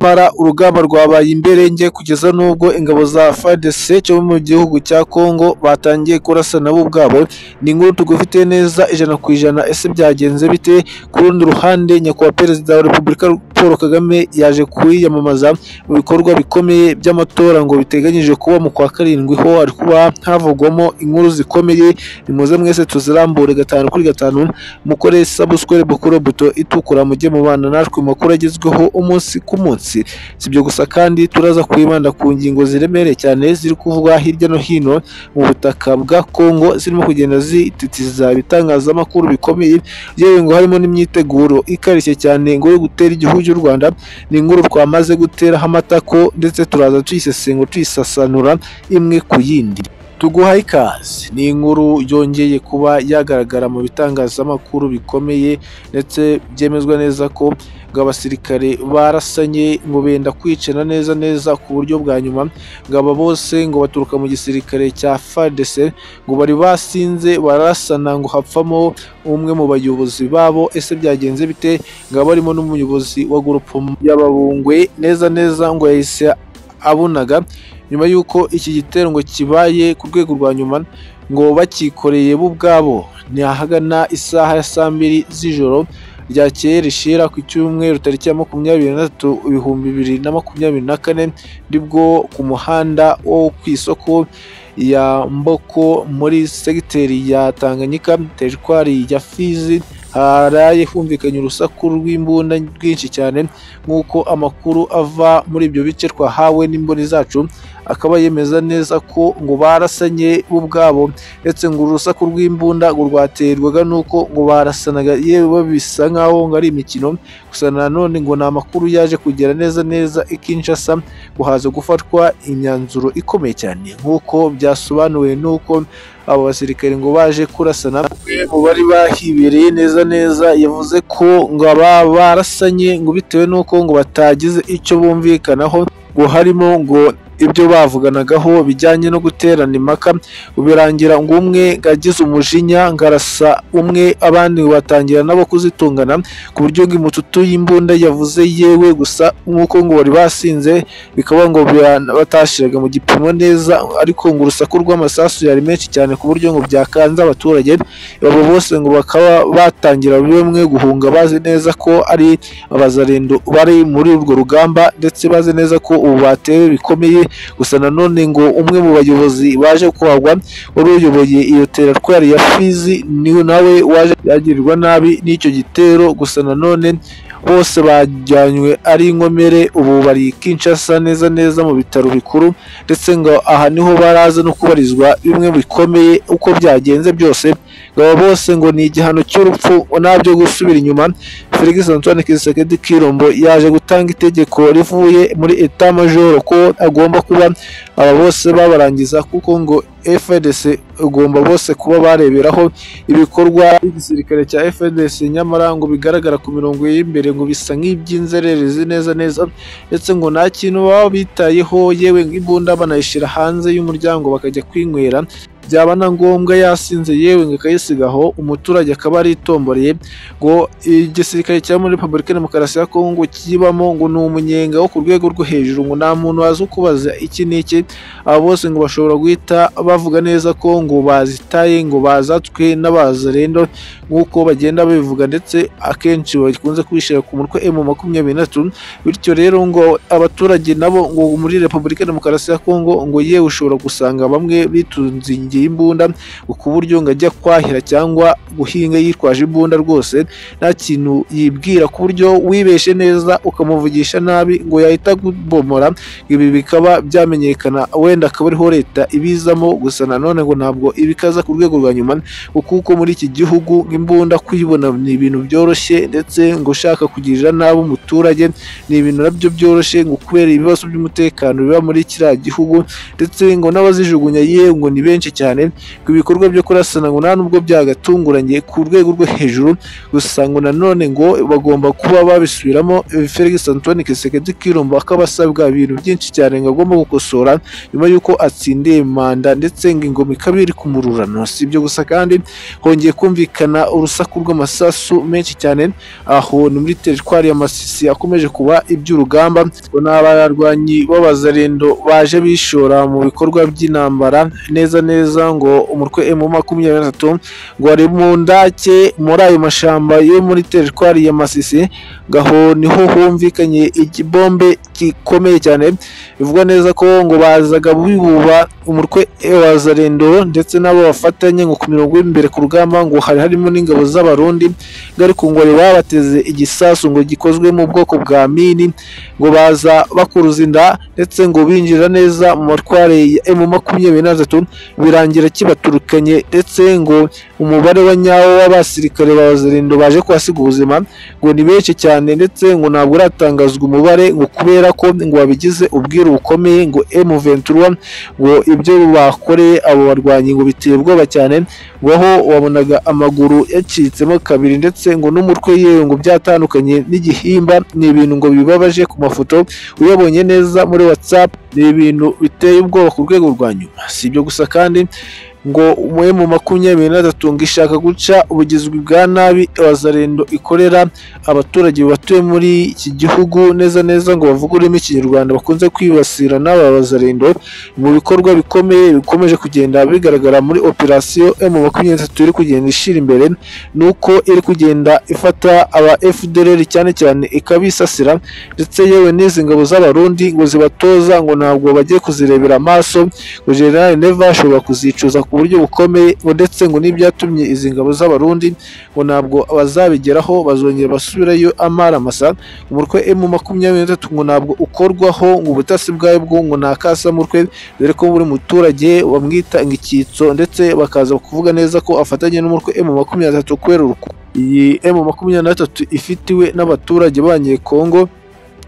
Nyamara urugamba rwabaye imberenge kugeza n'ubwo ingabo za FARDC cyo mu gihugu cya Congo batangiye kurasana bo ubwabo, ni inkuru tugufite neza ijana ku ijana, ese byagenze bite? Ku rundi ruhande Nyakubahwa Perezida wa Repubulika Paul Kagame yaje kwiyamamaza mu bikorwa bikomeye by'amatora ngo biteganyije kuba mu kwa karindwi, ho hari kuba havugwamo inkuru zikomeye, nimuze mwese tuzirambure gatanu kuri gatanu, mukore sabuswere bukuru buto itukura mujye mubana natwe mu makuru agezweho umunsi ku munsi, si ibyo gusa kandi turaza kwibanda ku ngingo ziremereye cyane ziri kuvugwa hirya no hino mu butaka bwa Congo, zirimo kugenda zititiza ibitangazamakuru bikomeye, yewe ngo harimo n'imyiteguro ikarishye cyane ngo yo gutera igihugu cy'u Rwanda, ni inkuru twamaze guteraho amatako ndetse turaza tuyisesengura tuyisasanura imwe ku yindi. Tuguhaye ikaze, ni inkuru yongeye kuba yagaragara mu bitangazamakuru bikomeye ndetse byemezwa neza ko ngo abasirikare barasanye ngo benda kwicana neza neza ku buryo bwa nyuma, ngo aba bose ngo baturuka mu gisirikare cya FARDC, ngo bari basinze barasana ngo hapfamo umwe mu bayobozi babo, ese byagenze bite? Ngo haba harimo n'umuyobozi wa gurupe y'ababungwe neza neza ngo yahise abunaga nyuma y'uko iki gitero ngo kibaye ku rwego rwa nyuma ngo bakikoreye bo ubwabo, ni ahagana isaha ya saa mbiri z'ijoro ryakeye rishira ku cyumweru tariki ya makumyabiri na gatatu ibihumbi bibiri na makumyabiri na kane, nibwo ku muhanda wo ku isoko ya Mboko muri segiteri ya Tanganyika teritwari ya Fizi haraye humvikanye urusaku rw'imbunda rwinshi cyane nk'uko amakuru ava muri ibyo bice twahawe n'imboni zacu akaba yemeza neza ko ngo barasanye bo ubwabo ndetse ngo uru rusaku rw'imbunda ngo rwaterwaga n'uko ngo barasanaga yewe bisa nk'aho ngo ari imikino gusa nanone ngo ni amakuru yaje kugera neza neza i Kinshasa ngo haza gufatwa imyanzuro ikomeye cyane nk'uko byasobanuwe n'uko abo basirikare ngo baje kurasana mu bari bahibereye neza neza yavuze ko ngo aba barasanye ngo bitewe n'uko ngo batagize icyo bumvikanaho ngo harimo ngo ibyo bavuganagaho bijyanye no guterana impaka birangira ngo umwe agize umujinya ngo arasa umwe abandi batangira nabo kuzitungana ku buryo ngo imututu y'imbunda yavuze yewe gusa nk'uko ngo bari basinze bikaba ngo batashiraga mu gipimo neza ariko ngo urusaku rw'amasasu yari menshi cyane ku buryo ngo byakanze abaturage abo bose ngo bakaba batangira bimwe guhunga bazi neza ko ari abazarendo bari muri urwo rugamba ndetse bazi neza ko ubu batewe bikomeye gusa nanone ngo umwe mu bayobozi baje kuhagwa wari uyoboye iyo teratwari ya Fizi ni nawe waje yagirirwa nabi n'icyo gitero gusa nanone bose bajyanywe ari inkomere ubu bari Kinshasa neza neza mu bitaro bikuru ndetse ngo aha niho baraza no kubarizwa bimwe bikomeye uko byagenze byose ngo aba bose ngo ni igihano cy'urupfu nabyo gusubira inyuma Felix Antoine Kisekedi Kirombo yaje gutanga itegeko rivuye muri etat major ko agomba kuba aba bose babarangiza kuko ngo FDC ugomba bose kuba bareberaho ibikorwa by'igisirikare cya FDC nyamara ngo bigaragara ku mirongo y'imbere ngo bisa nk'iby'inzererezi neza neza ndetse ngo nta kintu baba bitayeho yewe imbunda banayishyira hanze y'umuryango bakajya kwinywera byaba na ngombwa yasinze yewe ngo akayisigaho umuturage akaba aritomboreye ngo igisirikare cya muri Repubulika Demokarasi ya Kongo kibamo ngo ni umunyenga wo ku rwego rwo hejuru ngo nta muntu waza ukubaza iki n'iki aba bose ngo bashobora guhita bavuga neza ko ngo bazitaye ngo bazatswe n'abazarendo nk'uko bagenda babivuga ndetse akenshi bakunze kubishyira ku mutwe M makumyabiri na gatatu bityo rero ngo abaturage nabo ngo muri Repubulika Demokarasi ya Kongo ngo yewe ushobora gusanga bamwe bitunze imbunda ku buryo ngo ajya kwahira cyangwa guhinga yitwaje imbunda rwose nta kintu yibwira ku buryo wibeshe neza ukamuvugisha nabi ngo yahita kubomora ibi bikaba byamenyekana wenda akaba ariho leta ibizamo gusa nanone ngo ntabwo ibikaza ku rwego rwa nyuma kuko muri iki gihugu imbunda kuyibona ni ibintu byoroshye ndetse ngo ushaka kugirira nabi umuturage ni ibintu nabyo byoroshye ngo kubera ibibazo by'umutekano biba muri kiriya gihugu ndetse ngo n'abazijugunya yewe ngo ni benshi cyane cyane ko ibikorwa byo kurasana ngo nta nubwo byagatunguranye ku rwego rwo hejuru gusa ngo nanone ngo bagomba kuba babisubiramo Felix Antoine Kisekedi Kirumba akaba asabwa ibintu byinshi cyane ngo agomba gukosora nyuma y'uko atsindiye manda ndetse ngo ingoma ikaba iri kumururano si ibyo gusa kandi hongeye kumvikana urusaku rw'amasasu menshi cyane aho ni muri teritwari ya Masisi akomeje kuba iby'urugamba ngo ni abarwanyi b'abazarendo baje bishora mu bikorwa by'intambara neza neza ngo umutwe emu makumyabiri na gatatu ngo ari mu ndake muri ayo mashyamba yo muri teritwari ya Masisi gaho niho humvikanye ikibombe gikomeye cyane bivuga neza ko ngo bazaga bibuba umutwe wa zarendo ndetse n'abo bafatanya ngo ku mirongo y'imbere ku rugamba ngo hari harimo n'ingabo z'abarundi ngo ariko ngo bari babateze igisasu ngo gikozwe mu bwoko bwa mini ngo baza bakuruza inda ndetse ngo binjira neza mu matware ya emu makumyabiri na gatatu birangira kibaturukanye ndetse ngo umubare wa nyawo w'abasirikare ba zarendo baje kuhasiga ubuzima ngo ni benshi cyane ndetse ngo ntabwo uratangazwa umubare ngo kubera ko ngo babigize ubwiru bukomeye ngo M23 ngo ibyo bakoreye abo barwanyi ngo biteye ubwoba cyane ngo aho wabonaga amaguru yacitsemo kabiri ndetse ngo n'umutwe yewe ngo byatandukanye n'igihimba ni ibintu ngo bibabaje ku mafoto uyabonye neza muri WhatsApp ni ibintu biteye ubwoba ku rwego rwa nyuma si ibyo gusa kandi ngo umwe mu makumyabiri na gatatu ngo ishaka guca ubugizwi bwa nabi abazarendo ikorera abaturage batuye muri iki gihugu neza neza ngo bavuguremo ikinyarwanda bakunze kwibasira n'aba bazarendo mu bikorwa bikomeye bikomeje kugenda bigaragara muri operasiyo emu makumyabiri na gatatu iri kugenda ishira imbere ni uko iri kugenda ifata aba FDLR cyane cyane ikabisasira ndetse yewe n'izi ngabo z'abarundi ngo zibatoza ngo ntabwo bagiye kuzirebera amaso ngo generali neva ashobora kuzicuza ku buryo bukomeye ngo ndetse ngo n'ibyatumye izi ngabo z'abarundi ngo ntabwo bazabigeraho bazongera basubirayo amaramasa umutwe emu makumyabiri na gatatu ngo ntabwo ukorwaho ngo ubutasi bwabwo ngo ntakasa mutwe dore ko buri muturage bamwita ngo icyitso ndetse bakaza kuvuga neza ko afatanye n'umutwe emu makumyabiri na gatatu kubera urukundo iyi emu makumyabiri na gatatu ifitiwe n'abaturage banyekongo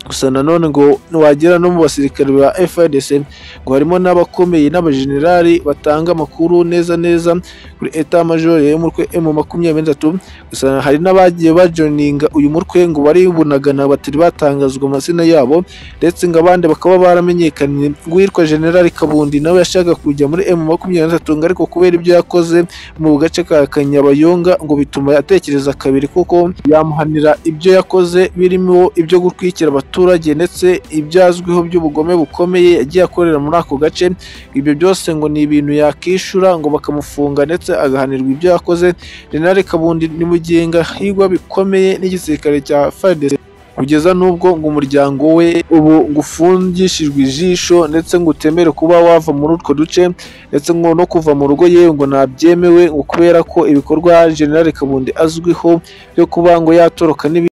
gusa nanone ngo wagera no mu basirikare ba FARDC ngo harimo n'abakomeye n'abajenerali batanga amakuru neza neza kuri etat major y'umutwe M makumyabiri na gatatu gusa hari n'abagiye bajoininga uyu mutwe ngo baribunagana batari batangazwa amazina yabo ndetse ngo abandi bakaba baramenyekanye ngo uwitwa generali Kabundi nawe yashaka kujya muri M makumyabiri na gatatu ngo ariko kubera ibyo yakoze mu gace ka Kanyabayonga ngo bituma atekereza kabiri kuko yamuhanira ibyo yakoze birimo ibyo gutwikira abaturage abaturage ndetse ibyazwiho by'ubugome bukomeye yagiye akorera muri ako gace ibyo byose ngo ni ibintu yakishyura ngo bakamufunga ndetse agahanirwa ibyo yakoze General Kabundi ni mugenga higwa bikomeye n'igisirikare cya FARDC kugeza n'ubwo ngo umuryango we ubu ngo ufungishijwe ijisho ndetse ngo utemere kuba wava muri utwo duce ndetse ngo no kuva mu rugo yewe ngo ntabyemewe ngo kubera ko ibikorwa General Kabundi azwiho byo kuba ngo yatoroka n'ibindi